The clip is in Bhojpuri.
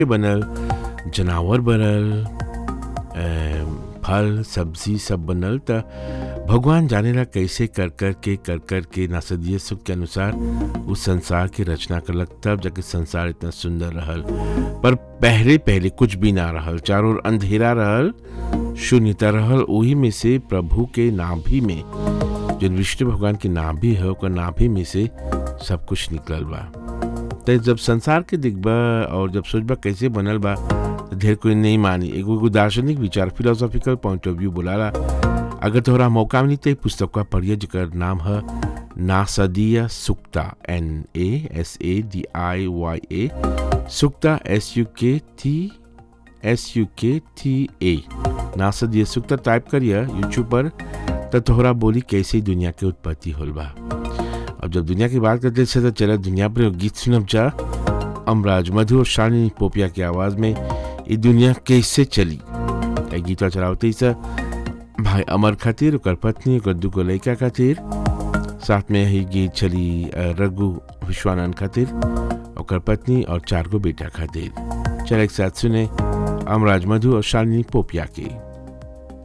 बनल जनावर बनल अ, फल सब्जी सब बनल त भगवान जानेला कैसे कर कर के कर कर के नासदीय सुख के अनुसार उस संसार की रचना करलक तब जाके संसार इतना सुंदर रहल पर पहले पहले कुछ भी ना रहल चारों ओर अंधेरा रहल शून्यता रहल वही में से प्रभु के नाभि में जो विष्णु भगवान के नाभि है ओकर नाभि में से सब कुछ निकलल बा तो जब संसार के दिखबा और जब सोचबा कैसे बनल बा तो ढेर कोई नहीं मानी एगो एगो दार्शनिक विचार फिलोसॉफिकल पॉइंट ऑफ व्यू बोलाला अगर तोहरा मौका मिली तो ई पुस्तकवा पढ़िए जेकर नाम है Nasadiya Sukta N A S A D I Y A Sukta S U K T S U K T A Nasadiya Sukta type करिए यूट्यूब पर तो तोहरा बोली कैसे दुनिया के उत्पत्ति होल बा अब जब दुनिया की बात करते हैं तो चला दुनिया पर एगो गीत सुनब जा अमराज मधु और शालिनी पोपिया की आवाज में ये दुनिया कैसे चली ए गीतवा चलावते ही सा भाई अमर खातिर ओकर पत्नी ओकर दूगो लड़का खातिर साथ में ही गीत चली अ, रघु विश्वानंद खातिर ओकर पत्नी और चार गो बेटा खातिर चल एक साथ सुने अमराज मधु और शालिनी पोपिया की